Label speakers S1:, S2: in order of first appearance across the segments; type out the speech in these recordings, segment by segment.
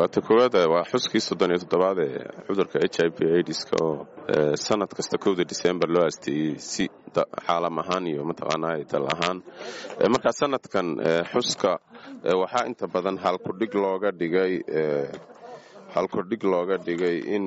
S1: waata koowaad waa xuskii soddon iyo toddobaad ee cudurka h i v aidiska oo sanad kasta kowda december loo aasteeyey si caalam ahaan iyo mataqaanaa dal ahaan marka sanadkan xuska waxaa inta badan halkudhig looga dhigay halkudhig looga dhigay in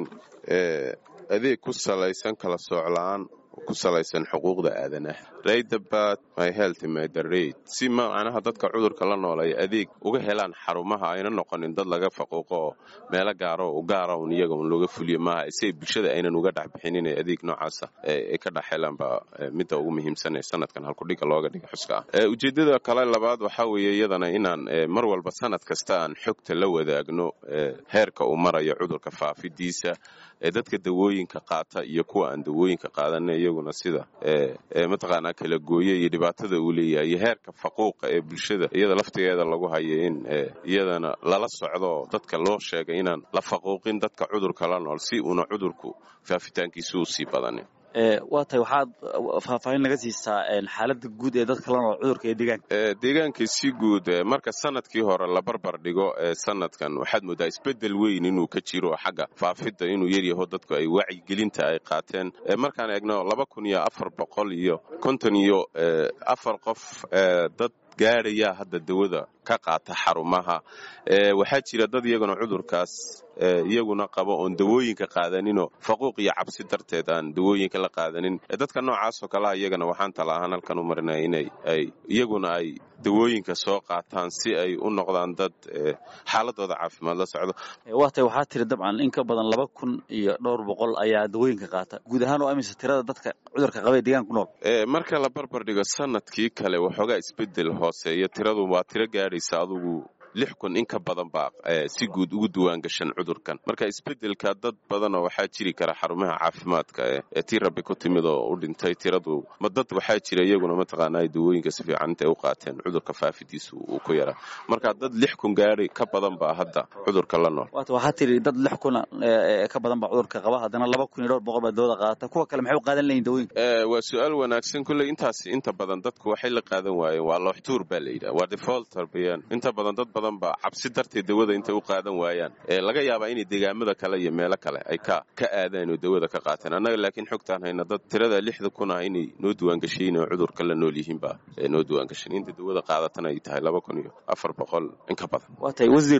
S1: adeeg ku salaysan kala soocla-aan ku salaysan xuquuqda aadanaha raydabat my health my the raid si macnaha dadka cudurka la nool ay adeeg uga helaan xarumaha ayna noqonin dad laga faquuqo oo meelo gaaro u gaara un iyaga un looga fuliyo maaha si bulshada aynan uga dhex bixinin ee adeeg noocaasa ay ka dhex helaan baa midda ugu muhiimsan ee sanadkan halkudhiga looga dhiga xuska ah ujeeddada kale labaad waxaa weeye iyadana inaan mar walba sanad kasta aan xogta la wadaagno heerka uu marayo cudurka faafidiisa ee dadka dawooyinka qaata iyo kuwa aan dawooyinka qaadana iyaguna sida mataqaanaa kala gooye iyo dhibaatada uu leeyahay iyo heerka faquuqa ee bulshada iyada laftigeeda lagu hayo in iyadana lala socdo dadka loo sheegay inaan la faquuqin dadka cudurka la nool si uuna cudurku faafitaankiisu u sii badanin
S2: waa tahay waxaad faahfaahin naga siisaa xaaladda guud ee dadka la nool cudurka ee deegaanka
S1: deegaanka si guud marka sanadkii hore la barbar dhigo sanadkan waxaad moodaa isbedel weyn inuu ka jiro xagga faafidda inuu yaryaho dadku ay wacyigelinta ay qaateen markaan eegno laba kun iyo afar boqol iyo konton iyo afar qof dad gaadhaya hadda dawada ka qaata xarumaha waxaa jira dad iyaguna cudurkaas iyaguna qabo oon dawooyinka qaadaninoo faquuq iyo cabsi darteed aan dawooyinka la qaadanin dadka noocaasoo kaleha iyagana waxaan tala ahaan halkan u marinaya inay ay iyaguna ay dawooyinka soo qaataan si ay u noqdaan dad xaaladooda caafimaad la socdo
S2: waa tahay waxaa tiri dabcan in ka badan laba kun iyo dhowr boqol ayaa dawooyinka qaata guud ahaan oo amisa tirada dadka cudurka qaba ee deegaanka ku nool
S1: marka la barbar dhigo sanadkii kale waxoogaa isbedel hooseeyo tiradu waa tiro gaadhaysa adugu lix kun in ka badan baa si guud ugu duwaan gashan cudurkan marka isbedelka dad badanoo waxaa jiri kara xarumaha caafimaadka ee tii rabbi ku timid oo u dhintay tiradu ma dad waxaa jira iyaguna mataqaana ay dawooyinka si fiican intay u qaateen cudurka faafidiisa uu ku yaraa marka dad lix kun gaari ka badan baa hadda cudurka la nool
S2: waata waxaa tiri dad lix kun ka badan baa cudurka qaba haddana laba kun iyo dhowr boqol baa dawada qaadata kuwa kale maxay u qaadan layihin dawooyinka
S1: waa su-aal wanaagsan kulley intaas inta badan dadku waxay la qaadan waayeen waa looxtuur baa la yidhaha waa defaulter bayaan inta badan dad badan ba cabsi darteed dawada intay u qaadan waayaan laga yaabaa inay deegaamada kale iyo meelo kale ay ka ka aadaan oo dawada ka qaateen annaga laakiin xogtaan hayna dad tirada lixda kun ah inay noo duwaangashayin oo cudurka la nool yihiin baa noo duwaangashan inta dawada qaadatana ay tahay laba kun iyo afar boqol in ka badan
S2: waa tahay wasiir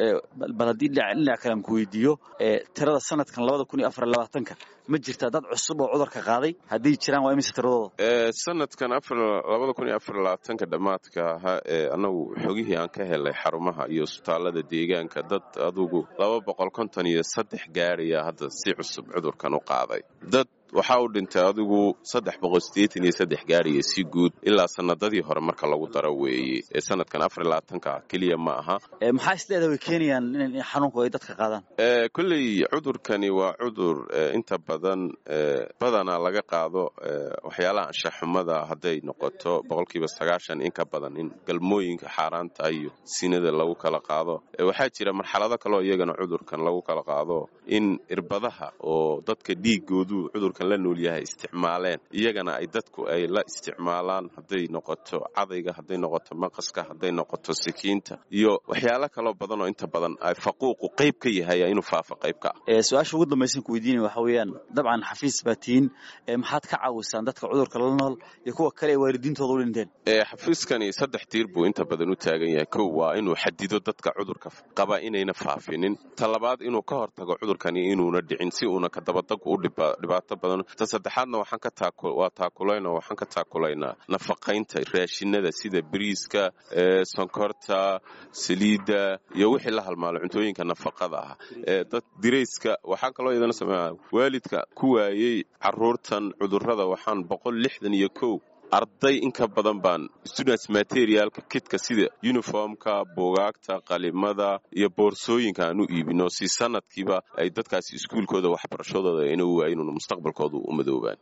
S2: bal haddii dhinac kale aan ku weydiiyo tirada sanadkan labada kun iyo afar labaatanka ma jirtaa dad cusub oo cudurka qaaday haddii jiraan waa imise tiradooda
S1: sanadkan labada kun iyo afar labaatanka dhammaadka ahaa ee annagu xogihii aan ka helay xarumaha iyo isbitaalada deegaanka dad adugu laba boqol konton iyo saddex gaadhaya hadda si cusub cudurkan u qaaday dad waxaa u dhintay adigu saddex boqol sideetan iyo saddex gaadhaya si guud ilaa sanadadii hore marka lagu daro weeye ee sanadkan afar labaatanka keliya ma aha
S2: maxaa isleedaha way keenayaan in xanuunku ay dadka qaadaan
S1: kolley cudurkani waa cudur inta badan badanaa laga qaado waxyaalaha anshaxumada hadday noqoto boqolkiiba sagaashan in ka badan in galmooyinka xaaraanta iyo sinada lagu kala qaado waxaa jira marxalado kaleo iyagana cudurkan lagu kala qaado in irbadaha oo dadka dhiigoodu cudurkan la nool yahay isticmaaleen iyagana ay dadku ay la isticmaalaan hadday noqoto cadayga hadday noqoto maqaska hadday noqoto sikiinta iyo waxyaalo kaloo badan oo inta badan ay faquuqu qayb ka yahay inuu faafo qayb ka
S2: ah su-aasha ugu dambaysan ku weydiinaya waxa weeyaan dabcan xafiis baa tihiin maxaad ka caawisaan dadka cudurka la nool iyo kuwa kale ee waalidiintooda u dhinteen
S1: xafiiskani saddex tiir buu inta badan u taagan yahay kow waa inuu xadido dadka cudurka qaba inayna faafinin ta labaad inuu ka hortago cudurkani inuuna dhicin si uuna kadabadag u dhibaato badan ta saddexaadna waxaan ka waa taakulayn oo waxaan ka taakulaynaa nafaqaynta raashinada sida bariiska sonkorta saliidda iyo wixii la halmaalo cuntooyinka nafaqada ah dad dirayska waxaa kaloo iyadana sameeya waalidka ku waayey caruurtan cudurrada waxaan boqol lixdan iyo kow arday in ka badan baan students materialka kidka sida uniformka buugaagta qalimada iyo boorsooyinka aan u iibino si sanadkiiba ay dadkaasi iskuulkooda waxbarashadooda ayna u waayin mustaqbalkooda u madoobaan